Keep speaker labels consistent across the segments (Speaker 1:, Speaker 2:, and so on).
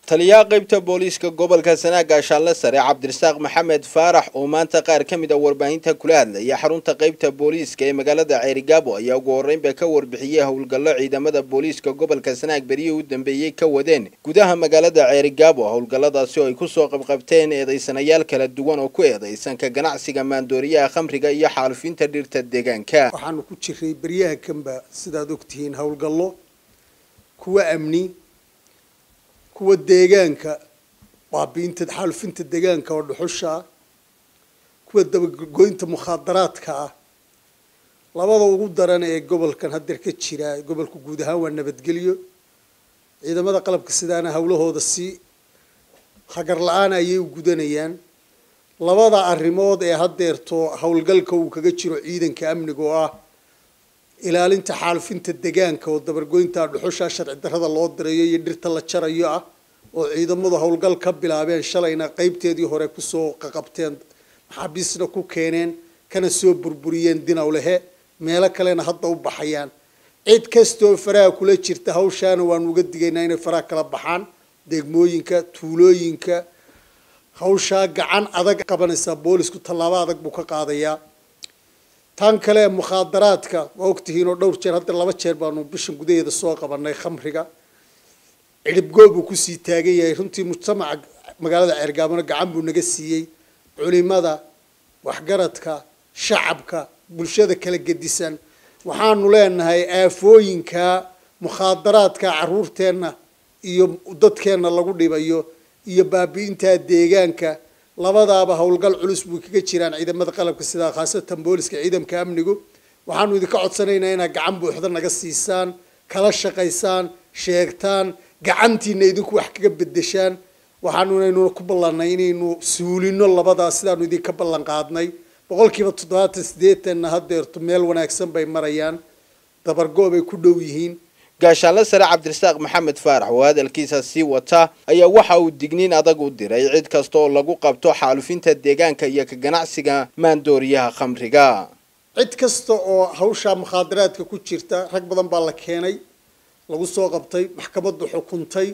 Speaker 1: taliyaha qaybta booliiska gobolka sanaag gaashaanle sare cabdirasaaq maxamed faarax oo maanta qaar ka mid a warbaahinta kula hadlaya xarunta qaybta booliiska ee magaalada ceerigaabo ayaa ugu horreynba ka warbixiyey howlgallo ciidamada booliiska gobolka sanaag berihii u dambeeyey ka wadeen gudaha magaalada ceerigaabo howlgalladaasi oo ay kusoo qabqabteen eedaysanayaal kala duwan oo ku eedaysan ka ganacsiga maandooriyaha khamriga iyo xaalufinta dhirta deegaanka
Speaker 2: waxaanu ku jiray beryaha kanba sidaad ogtihiin howlgallo kuwa amni kuwa deegaanka baabiinta xaalufinta deegaanka oo dhuxusha ah kuwa dabagoynta mukhaadaraadka ah labada ugu daran ee gobolkan haddeer ka jira gobolka guud ahaan waa nabadgelyo ciidamada qalabka sidaana howlahooda si hagar la-aan ayay u gudanayaan labada arrimood ee haddeerto howlgalka uu kaga jiro ciidanka amniga oo ah ilaalinta xaalufinta deegaanka oo dabargoynta dhuxusha sharci darrada loo dirayo iyo dhirta la jarayo ah oo ciidamadu howlgal ka bilaabeen shalayna qeybteedii hore kusoo qaqabteen maxaabiisna ku keeneen kana soo burburiyeen dinowlehe meelo kalena hadda u baxayaan cid kastoo faraha kula jirta hawshaana waanu uga digaynaa inay faraha kala baxaan degmooyinka tuulooyinka hawshaa gacan adag qabanaysaa boolisku tallaabo adag buu ka qaadayaa tan kale mukhaadaraadka waa ogtihiin oo dhowr jeer hadda laba jeer baanu bishan gudaheeda soo qabanay khamriga cidhibgoo buu kusii taagan yahay runtii mujtamaca magaalada ceergaabona gacan buu naga siiyey culimada waxgaradka shacabka bulshada kala gedisan waxaanu leenahay aafooyinka mukhaadaraadka caruurteenna iyo dadkeenna lagu dhibayo iyo baabi'inta deegaanka labadaaba howlgal culus buu kaga jiraan ciidamada qalabka sidaa khaasatan booliska ciidamka amnigu waxaanu idinka codsanaynaa inaad gacan buuxda naga siisaan kala shaqaysaan sheegtaan gacantiina idinku wax kaga bedeshaan waxaanu inaynuna ku ballanay inaynu suulino labadaa sidaanu idinka ballan qaadnay boqolkiiba toddobaatan siddeetanna haddeerto meel wanaagsan bay marayaan dabargoo bay ku dhow yihiin
Speaker 1: gaashaanle sare cabdirasaaq maxamed faarax oo hadalkiisa sii wata ayaa waxa uu digniin adag u diray cid kasta oo lagu qabto xaalufinta deegaanka iyo ka ganacsiga maandooriyaha khamriga
Speaker 2: cid kasta oo hawshaa mukhaadaraadka ku jirta rag badan baa la keenay lagu soo qabtay maxkamaddu xukuntay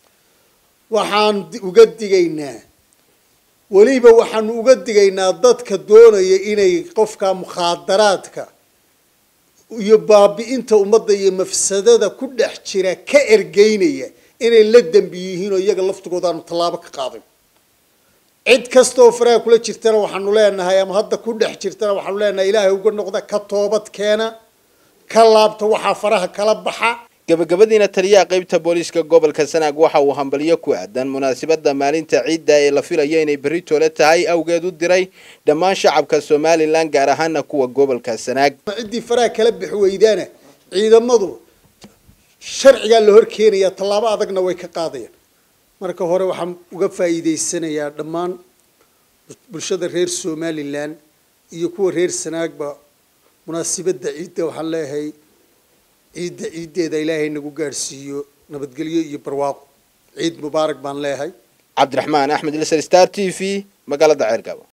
Speaker 2: waxaan uga digaynaa weliba waxaanu uga digaynaa dadka doonaya inay qofka mukhaadaraadka iyo baabi'inta ummadda iyo mafsadada ku dhex jira ka ergeynaya inay la dembi yihiin oo iyaga laftigooda aanu tallaabo ka qaadin cid kasta oo faraha kula jirtana waxaanu leenahay ama hadda ku dhex jirtana waxaanu leenahay ilaahay uga noqda ka toobad keena ka laabta waxaa faraha kala baxa
Speaker 1: gabagabadiina taliyaha qaybta booliiska gobolka sanaag waxa uu hambalyo ku aadan munaasabada maalinta ciidda ee la filayo inay berri toole tahay awgeed u diray dhammaan shacabka somalilan gaar ahaana kuwa gobolka sanaag
Speaker 2: ciddii faraha kala bixi weydaana ciidamadu sharcigaa la hor keenayaa tallaabo adagna way ka qaadayaan marka hore waxaan uga faa'iidaysanayaa dhammaan bulshada reer somalilan iyo kuwa reer sanaagba munaasabadda ciidda waxaan leeyahay ciidda ciiddeeda ilaahay nagu gaadhsiiyo nabadgelyo iyo barwaaqo ciid mubaarak baan leeyahay
Speaker 1: cabdiraxmaan axmed ilsar star t v magaalada ceergaabo